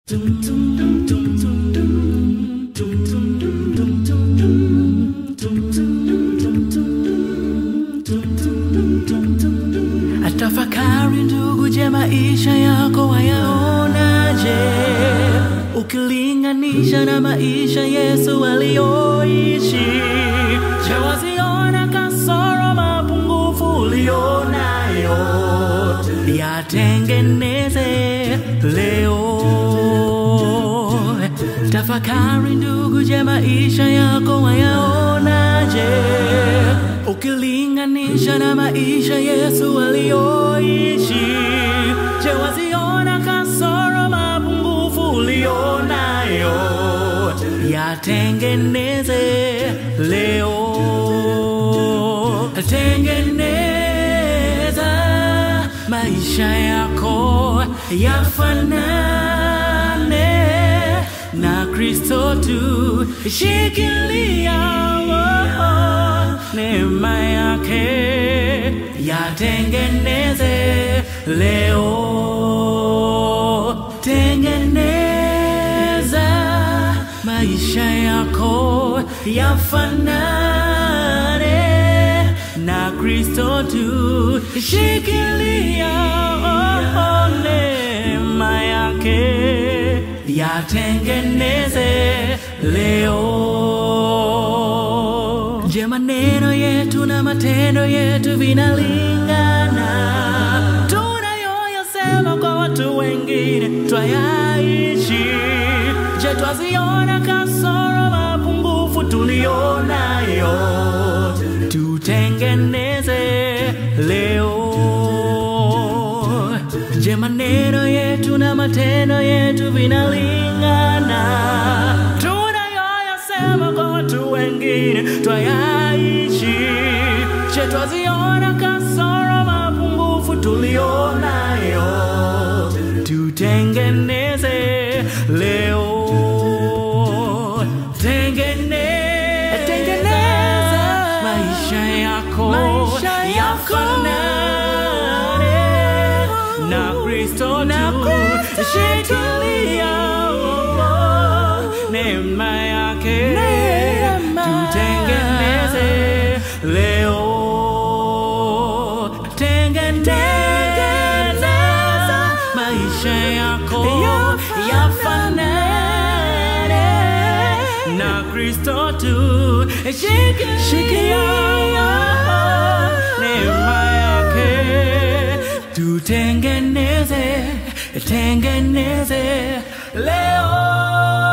Atafakari ndugu, je, maisha yako wayaonaje? Ukilinganisha na maisha Yesu aliyoishi, je, waziona kasoro, mapungufu ulionayo? Yatengeneze leo. Tafakari ndugu, je, maisha yako wayaonaje? Ukilinganisha na maisha Yesu aliyoishi, je, waziona kasoro, mapungufu ulionayo? Yatengeneze leo, tengeneza maisha yako yafanane na Kristo tu, shikilia oh, neema yake yatengeneze leo, tengeneza maisha yako yafanane na Kristo tu, shikilia oh, neema yake yatengeneze leo. Je, maneno yetu na matendo yetu vinalingana? Tunayoyasema kwa watu wengine twayaishi? Je, twaziona kasoro, mapungufu tulionayo? Tutengeneze leo. Je, maneno yetu na matendo yetu vinalingana? Tunayoyasema kwa watu wengine twayaishi? Je, twaziona kasoro, mapungufu tulionayo? Tutengeneze leo. Tengeneza, tengeneza maisha yako, maisha yako yafanane na Kristo tu, shikilia oh, neema yake, tutengeneze leo, tengeneza maisha yako yafanane na Kristo tu, shikilia neema yake, tutengeneze, tengeneze leo.